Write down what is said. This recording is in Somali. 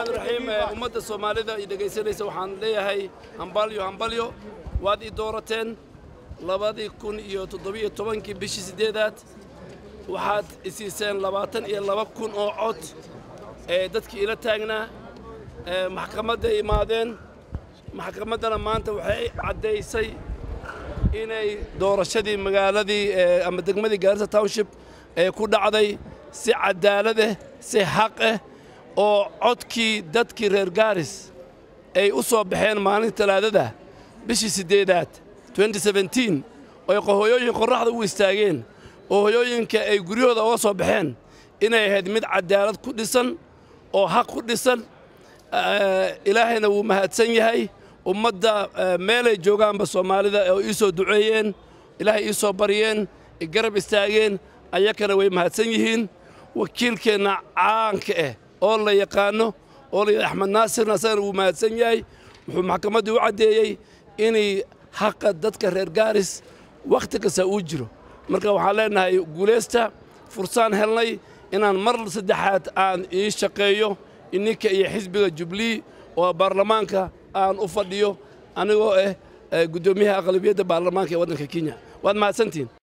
raxmaan raxiim ummadda soomaalida i dhegaysanaysa waxaan leeyahay hambalyo hambalyo waad ii doorateen labadii kun iyo toddobiyo tobankii bishii siddeedaad waxaad isiiseen labaatan iyo laba kun oo cod ee dadkii ila taagnaa maxkamadday imaadeen maxkamaddana maanta waxay caddaysay inay doorashadii magaaladii ama degmadii gaarisa township ee ku dhacday si cadaalad ah si xaq ah oo codkii dadkii reer gaaris ay u soo baxeen maalinta talaadada bishii siddeedaad oy hoyooyin qorraxda u istaageen oo hoyooyinka ay guryahooda uga soo baxeen inay ahayd mid cadaalad ku dhisan oo xaq ku dhisan ilaahayna wuu mahadsan yahay ummadda meelay joogaanba soomaalida oo ii soo duceeyeen ilaahay ii soo baryeen garab istaageen ayakana way mahadsan yihiin wakiilkeenna caanka ah oo la yaqaanno oo layidhi axmed naasirna asagana wuu mahadsan yahay wuxuu maxkamaddii u caddeeyey inay xaqa dadka reer gaaris wakhti kasta uu jiro marka waxaan leennahay guulaysta fursaan helnay inaan mar saddexaad aan ii shaqeeyo ininka iyo xisbiga jublii oo baarlamaanka aan u fadhiyo anigoo ah guddoomiyaha aqlabiyadda baarlamaanka ee waddanka kenya waad mahadsantihin